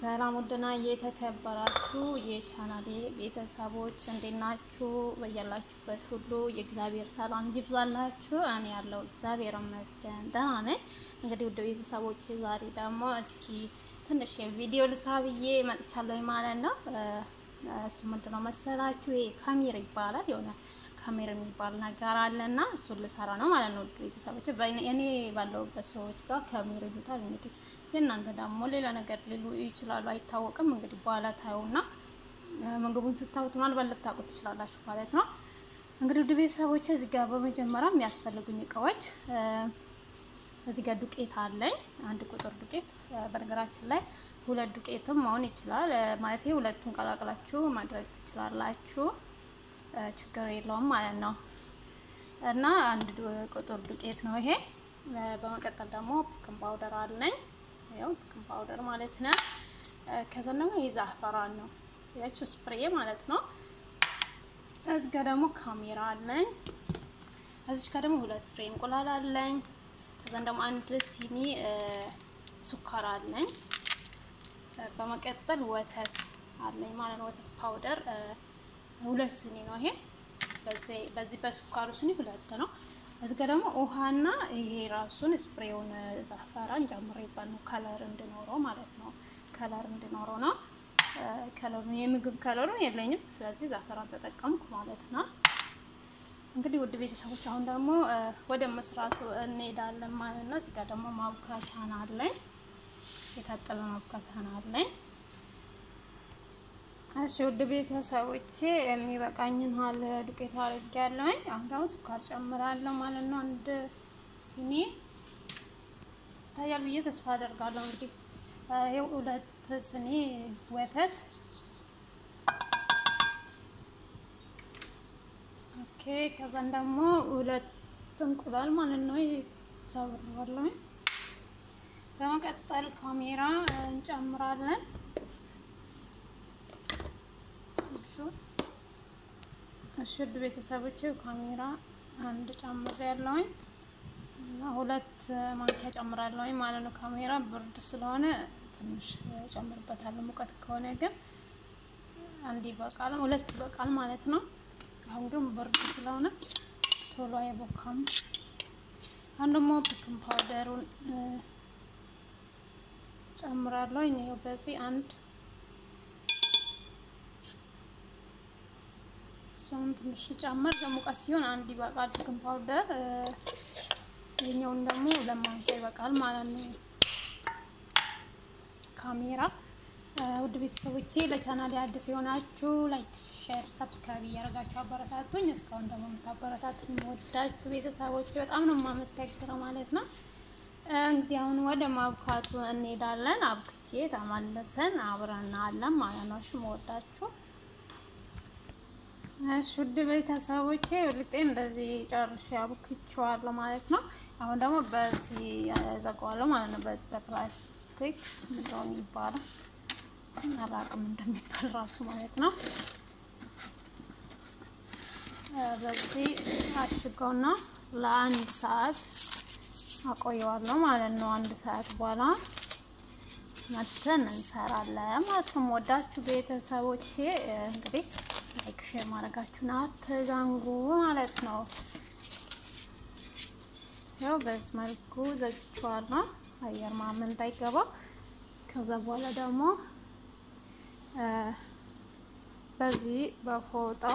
ሰላም ውድና የተከበራችሁ የቻናሌ ቤተሰቦች እንዴት ናችሁ? በያላችሁበት ሁሉ የእግዚአብሔር ሰላም ይብዛላችሁ። እኔ ያለው እግዚአብሔር ይመስገን ደህና ነኝ። እንግዲህ ውድ ቤተሰቦች ዛሬ ደግሞ እስኪ ትንሽ የቪዲዮ ልስራ ብዬ መጥቻለሁ ማለት ነው። እሱ ምንድነው መሰላችሁ? ይሄ ካሜራ ይባላል የሆነ ካሜራ የሚባል ነገር አለና እሱን ልሰራ ነው ማለት ነው። ውድ ቤተሰቦች እኔ ባለሁበት ሰዎች ጋር ካሜራ ይሉታል እንግዲህ የእናንተ ደግሞ ሌላ ነገር ሊሉ ይችላሉ፣ አይታወቅም። እንግዲህ በኋላ ታዩና ምግቡን ስታዩት ምናልባት ልታውቁት ትችላላችሁ ማለት ነው። እንግዲህ ውድ ቤተሰቦች እዚህ ጋር በመጀመሪያ የሚያስፈልጉኝ እቃዎች እዚህ ጋር ዱቄት አለኝ፣ አንድ ቁጥር ዱቄት። በነገራችን ላይ ሁለት ዱቄትም መሆን ይችላል ማለት ሁለቱን ቀላቅላችሁ ማድረግ ትችላላችሁ፣ ችግር የለውም ማለት ነው። እና አንድ ቁጥር ዱቄት ነው ይሄ። በመቀጠል ደግሞ ቤኪንግ ፓውደር አለኝ ያው ቤኪንግ ፓውደር ማለት ነው። ከዛ ደግሞ የዛፈራን ነው ያቺው ስፕሬ ማለት ነው። እዚህ ጋር ደግሞ ካሜራ አለኝ። እዚህ ጋር ደግሞ ሁለት ፍሬ እንቁላል አለኝ። ከዛን ደግሞ አንድ ሲኒ ሱካር አለኝ። በመቀጠል ወተት አለኝ ማለት ነው። ወተት ፓውደር ሁለት ሲኒ ነው ይሄ። በዚህ በዚህ በሱካሩ ሲኒ ሁለት ነው። እዚህ ጋር ደግሞ ውሃና ይሄ ራሱን ስፕሬውን ዛፈራን ጨምሬበት ነው ከለር እንዲኖረው ማለት ነው። ከለር እንዲኖረው ነው። ከለሩ የምግብ ከለሩ የለኝም፣ ስለዚህ ዛፈራን ተጠቀምኩ ማለት ነው። እንግዲህ ውድ ቤተሰቦች አሁን ደግሞ ወደ መስራቱ እንሄዳለን ማለት ነው። እዚህ ጋር ደግሞ ማቡካ ሳህን አለኝ፣ የታጠበ ማቡካ ሳህን አለኝ። እሺ ውድ ቤተሰቦቼ የሚበቃኝን ያህል ዱቄት አድርጌያለሁኝ። አሁን ደግሞ ስኳር ጨምራለሁ ማለት ነው። አንድ ሲኒ ይታያል ብዬ ተስፋ አደርጋለሁ። እንግዲህ ይኸው ሁለት ሲኒ ወተት ኦኬ። ከዛን ደግሞ ሁለት እንቁላል ማለት ነው ጨምራለሁኝ። በመቀጠል ካሜራ እንጨምራለን። እሺ ውድ ቤተሰቦች ካሜራ አንድ ጨምር ያለውኝ እና ሁለት ማንኪያ ጨምራለሁኝ ማለት ነው። ካሜራ ብርድ ስለሆነ ትንሽ ጨምርበታለሁ። ሙቀት ከሆነ ግን አንድ ይበቃል፣ ሁለት ይበቃል ማለት ነው። አሁን ግን ብርድ ስለሆነ ቶሎ አይቦካም። አሁን ደግሞ ቤኪንግ ፓውደሩን ጨምራለሁኝ። ይኸው በዚህ አንድ እሱን ትንሽ ጨምር ለሙቀት ሲሆን አንድ ይበቃል ቤኪንግ ፓውደር። ይሄኛውን ደግሞ ለማንኪያ ይበቃል ማለት ነው። ካሜራ ውድ ቤተሰቦቼ ለቻናል አዲስ የሆናችሁ ላይክ፣ ሼር፣ ሰብስክራይብ እያደረጋችሁ አበረታቱኝ። እስካሁን ደግሞ የምታበረታቱኝ ወዳችሁ ቤተሰቦቼ በጣም ነው የማመሰግነው ማለት ነው። እንግዲህ አሁን ወደ ማብካቱ እንሄዳለን። አብክቼ ተመልሰን አብረን አለን ማለት ነው። እሺ መወዳችሁ እሺ ውድ ቤተሰቦቼ ልጤ እንደዚህ ጨርሼ አብክቼዋለሁ ማለት ነው። አሁን ደግሞ በዚህ ዘጋዋለሁ ማለት ነው። በዚህ በፕላስቲክ ምንድነው የሚባለው አላውቅም እንደሚባል ራሱ ማለት ነው። በዚህ አሽገውና ለአንድ ሰዓት አቆየዋለሁ ማለት ነው። አንድ ሰዓት በኋላ መተን እንሰራለን ማለት ነው። ወዳችሁ ቤተሰቦቼ እንግዲህ ላይክ ሼር ማድረጋችሁን አትዘንጉ ማለት ነው። ያው በዚህ መልኩ ዘግቼዋለሁ አየር ምናምን እንዳይገባ። ከዛ በኋላ ደግሞ በዚህ በፎጣው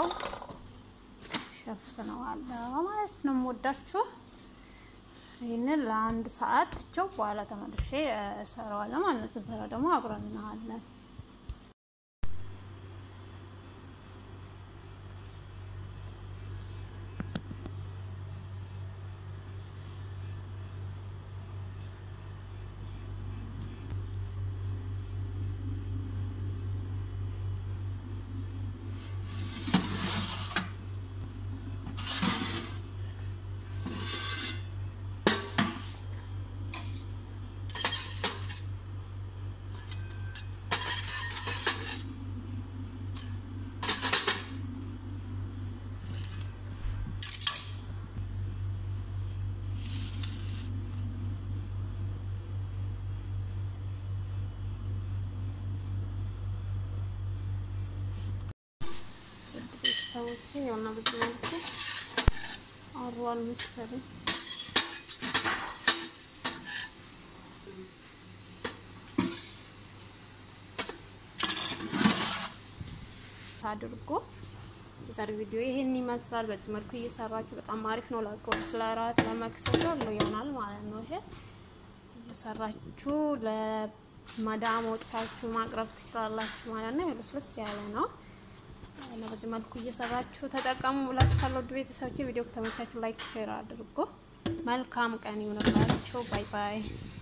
ሸፍነዋለሁ ማለት ነው። ወዳችሁ ይህንን ለአንድ ሰዓት ቸው በኋላ ተመልሼ እሰራዋለሁ ማለት ነው። ስንሰራ ደግሞ አብረን እናያለን። ቤተሰቦች የሆነ ብዙ መልኩ አሯል መሰለኝ። አድርጎ የዛሬ ቪዲዮ ይሄን ይመስላል። በዚህ መልኩ እየሰራችሁ በጣም አሪፍ ነው። ለቁርስ፣ ለራት፣ ለመክሰስ ሁሉ ይሆናል ማለት ነው። ይሄ እየሰራችሁ ለማዳሞቻችሁ ማቅረብ ትችላላችሁ ማለት ነው። ልስልስ ያለ ነው እና በዚህ መልኩ እየሰራችሁ ተጠቀሙ ብላችኋለሁ። ውድ ቤተሰቦች ቪዲዮ ከተመቻችሁ ላይክ፣ ሼር አድርጎ መልካም ቀን ይሁንላችሁ። ባይ ባይ